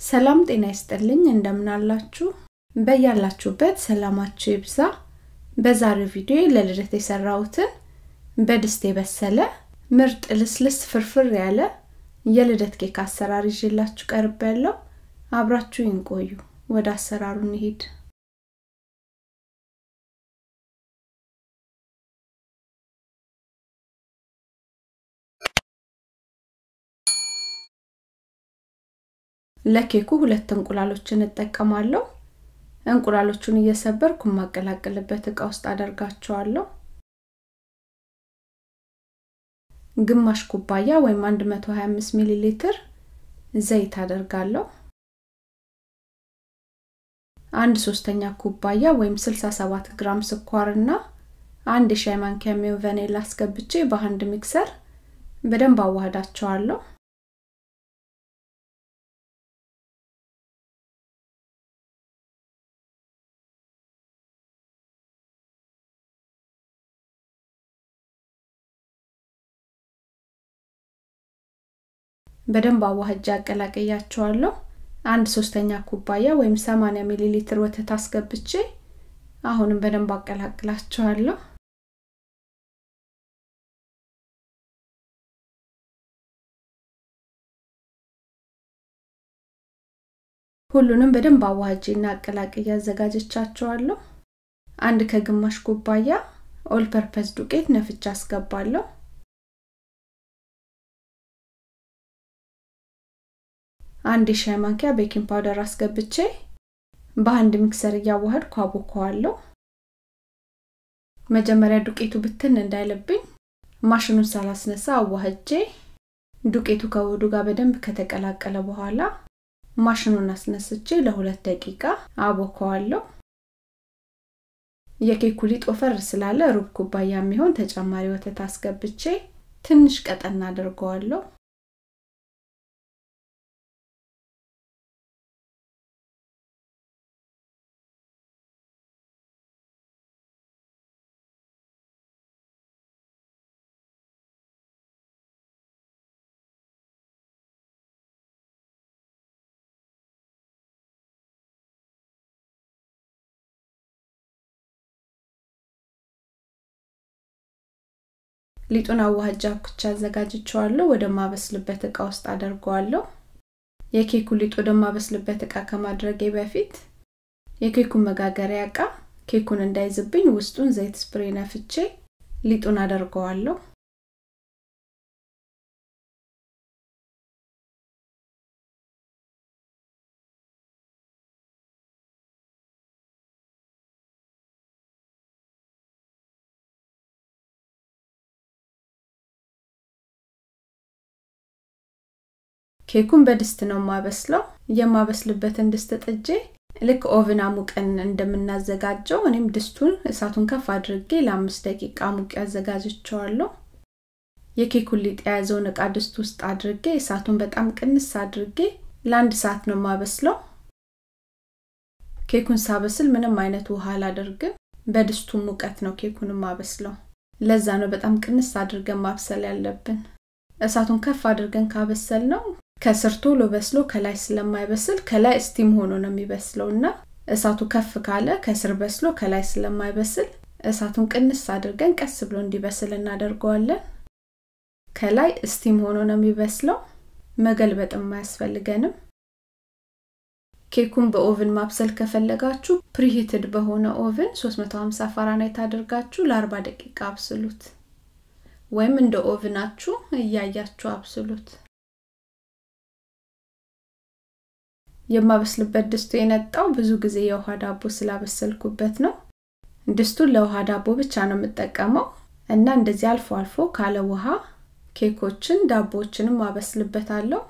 ሰላም ጤና ይስጥልኝ እንደምናላችሁ በያላችሁበት ሰላማችሁ ይብዛ በዛሬው ቪዲዮ ለልደት የሰራሁትን በድስት የበሰለ ምርጥ ልስልስ ፍርፍር ያለ የልደት ኬክ አሰራር ይዤላችሁ ቀርብ ያለው አብራችሁ ይንቆዩ ወደ አሰራሩ እንሂድ ለኬኩ ሁለት እንቁላሎችን እጠቀማለሁ እንቁላሎቹን እየሰበርኩ የማቀላቅልበት እቃ ውስጥ አደርጋቸዋለሁ ግማሽ ኩባያ ወይም 125 ሚሊ ሊትር ዘይት አደርጋለሁ አንድ ሶስተኛ ኩባያ ወይም 67 ግራም ስኳርና አንድ የሻይ ማንኪያ የሚሆን ቫኒላ አስገብቼ በአንድ ሚክሰር በደንብ አዋህዳቸዋለሁ በደንብ አዋህጃ አቀላቀያቸዋለሁ አንድ ሶስተኛ ኩባያ ወይም 80 ሚሊ ሊትር ወተት አስገብቼ አሁንም በደንብ አቀላቅላቸዋለሁ ሁሉንም በደንብ አዋህጄና አቀላቅዬ አዘጋጀቻቸዋለሁ አንድ ከግማሽ ኩባያ ኦል ፐርፐስ ዱቄት ነፍቻ አስገባለሁ አንድ የሻይ ማንኪያ ቤኪንግ ፓውደር አስገብቼ በአንድ ሚክሰር እያዋህድኩ አቦከዋለሁ መጀመሪያ ዱቄቱ ብትን እንዳይልብኝ ማሽኑን ሳላስነሳ አዋህጄ ዱቄቱ ከውዱ ጋር በደንብ ከተቀላቀለ በኋላ ማሽኑን አስነስቼ ለሁለት ደቂቃ አቦከዋለሁ የኬኩ ሊጥ ወፈር ስላለ ሩብ ኩባያ የሚሆን ተጨማሪ ወተት አስገብቼ ትንሽ ቀጠና አድርገዋለሁ ሊጡን አዋህጃ ኩቻ አዘጋጅቸዋለሁ ወደ ማበስልበት እቃ ውስጥ አደርገዋለሁ የኬኩ ሊጥ ወደ ማበስልበት እቃ ከማድረጌ በፊት የኬኩን መጋገሪያ እቃ ኬኩን እንዳይዝብኝ ውስጡን ዘይት ስፕሬ ነፍቼ ሊጡን አደርገዋለሁ ኬኩን በድስት ነው የማበስለው የማበስልበትን ድስት ጥጄ ልክ ኦቭን አሙቀን እንደምናዘጋጀው እኔም ድስቱን እሳቱን ከፍ አድርጌ ለአምስት ደቂቃ ሙቅ ያዘጋጅቸዋለሁ የኬኩን ሊጥ የያዘውን እቃ ድስት ውስጥ አድርጌ እሳቱን በጣም ቅንስ አድርጌ ለአንድ ሰዓት ነው የማበስለው ኬኩን ሳበስል ምንም አይነት ውሃ አላደርግም በድስቱ ሙቀት ነው ኬኩን ማበስለው ለዛ ነው በጣም ቅንስ አድርገን ማብሰል ያለብን እሳቱን ከፍ አድርገን ካበሰል ነው ከስር ቶሎ በስሎ ከላይ ስለማይበስል ከላይ ስቲም ሆኖ ነው የሚበስለው እና እሳቱ ከፍ ካለ ከስር በስሎ ከላይ ስለማይበስል እሳቱን ቅንስ አድርገን ቀስ ብሎ እንዲበስል እናደርገዋለን ከላይ ስቲም ሆኖ ነው የሚበስለው መገልበጥም አያስፈልገንም ኬኩን በኦቭን ማብሰል ከፈለጋችሁ ፕሪሂትድ በሆነ ኦቭን 350 ፋራናይት አድርጋችሁ ለ40 ደቂቃ አብስሉት ወይም እንደ ኦቭናችሁ እያያችሁ አብስሉት የማበስልበት ድስቱ የነጣው ብዙ ጊዜ የውሃ ዳቦ ስላበሰልኩበት ነው ድስቱን ለውሃ ዳቦ ብቻ ነው የምጠቀመው እና እንደዚህ አልፎ አልፎ ካለ ውሃ ኬኮችን ዳቦዎችንም አበስልበታለሁ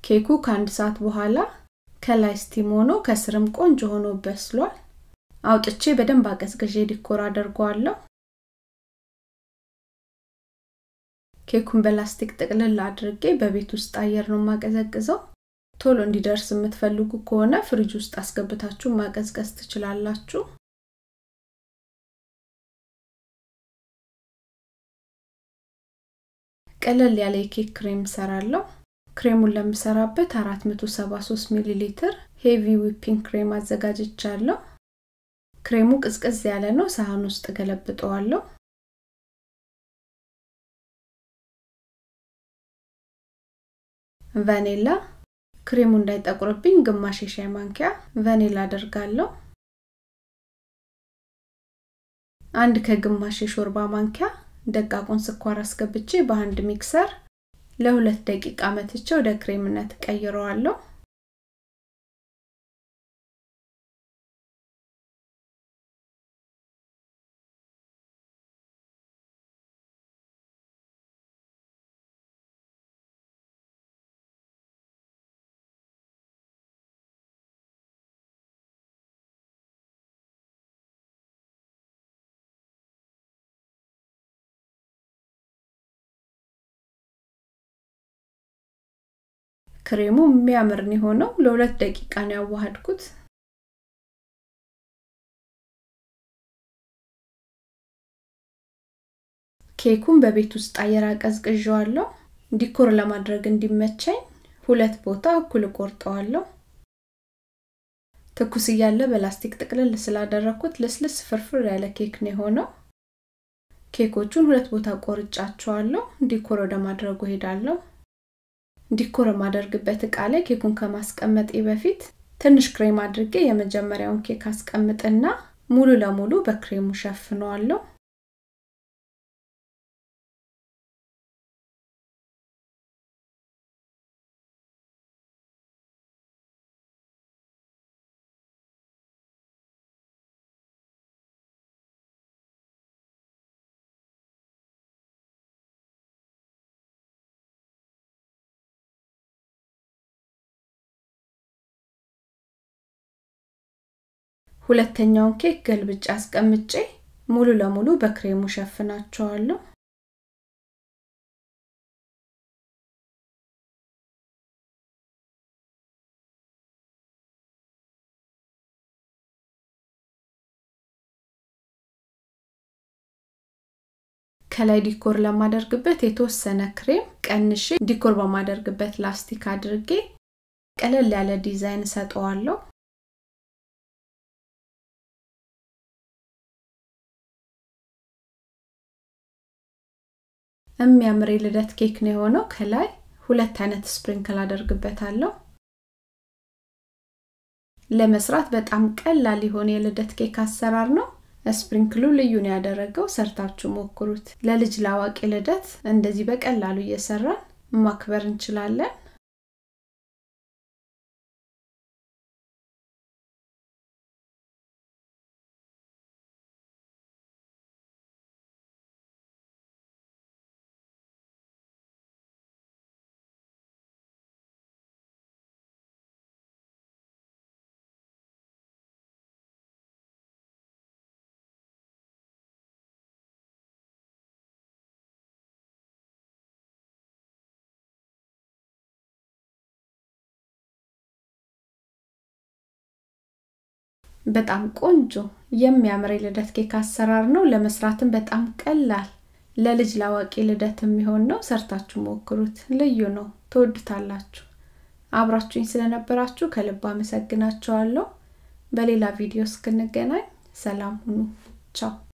ኬኩ ከአንድ ሰዓት በኋላ ከላይ ስቲም ሆኖ ከስርም ቆንጆ ሆኖ በስሏል። አውጥቼ በደንብ አቀዝቅዤ ዲኮር አደርገዋለሁ። ኬኩን በላስቲክ ጥቅልል አድርጌ በቤት ውስጥ አየር ነው ማቀዘቅዘው። ቶሎ እንዲደርስ የምትፈልጉ ከሆነ ፍሪጅ ውስጥ አስገብታችሁ ማቀዝቀዝ ትችላላችሁ። ቀለል ያለ የኬክ ክሬም ሰራለሁ። ክሬሙን ለምሰራበት 473 ሚሊ ሊትር ሄቪ ዊፒንግ ክሬም አዘጋጅቻለሁ። ክሬሙ ቅዝቅዝ ያለ ነው። ሳህን ውስጥ ገለብጠዋለሁ። ቫኒላ ክሬሙ እንዳይጠቁርብኝ ግማሽ የሻይ ማንኪያ ቫኒላ አደርጋለሁ። አንድ ከግማሽ የሾርባ ማንኪያ ደቃቁን ስኳር አስገብቼ በአንድ ሚክሰር ለሁለት ደቂቃ መትቼ ወደ ክሬምነት ቀይረዋለሁ። ክሬሙ የሚያምር ነው የሆነው። ለሁለት ደቂቃ ነው ያዋሃድኩት። ኬኩን በቤት ውስጥ አየር አቀዝቅዤዋለሁ። ዲኮር ለማድረግ እንዲመቸኝ ሁለት ቦታ እኩል ቆርጠዋለሁ። ትኩስ እያለ በላስቲክ ጥቅልል ስላደረኩት ልስልስ ፍርፍር ያለ ኬክ ነው የሆነው። ኬኮቹን ሁለት ቦታ ቆርጫቸዋለሁ። ዲኮር ወደ ማድረጉ ሄዳለሁ። ዲኮር የማደርግበት እቃ ላይ ኬኩን ከማስቀመጤ በፊት ትንሽ ክሬም አድርጌ የመጀመሪያውን ኬክ አስቀምጥና ሙሉ ለሙሉ በክሬሙ ሸፍነዋለሁ። ሁለተኛውን ኬክ ገልብጬ አስቀምጬ ሙሉ ለሙሉ በክሬሙ ሸፍናቸዋለሁ። ከላይ ዲኮር ለማደርግበት የተወሰነ ክሬም ቀንሼ ዲኮር በማደርግበት ላስቲክ አድርጌ ቀለል ያለ ዲዛይን ሰጠዋለሁ። የሚያምር የልደት ኬክ ነው የሆነው። ከላይ ሁለት አይነት ስፕሪንክል አደርግበታለሁ። ለመስራት በጣም ቀላል የሆነ የልደት ኬክ አሰራር ነው። ስፕሪንክሉ ልዩ ነው ያደረገው። ሰርታችሁ ሞክሩት። ለልጅ ለአዋቂ ልደት እንደዚህ በቀላሉ እየሰራን ማክበር እንችላለን። በጣም ቆንጆ የሚያምር የልደት ኬክ አሰራር ነው። ለመስራትም በጣም ቀላል፣ ለልጅ ላዋቂ ልደት የሚሆን ነው። ሰርታችሁ ሞክሩት። ልዩ ነው፣ ትወዱታላችሁ። አብራችሁኝ ስለነበራችሁ ከልብ አመሰግናችኋለሁ። በሌላ ቪዲዮ እስክንገናኝ ሰላም ሁኑ። ቻው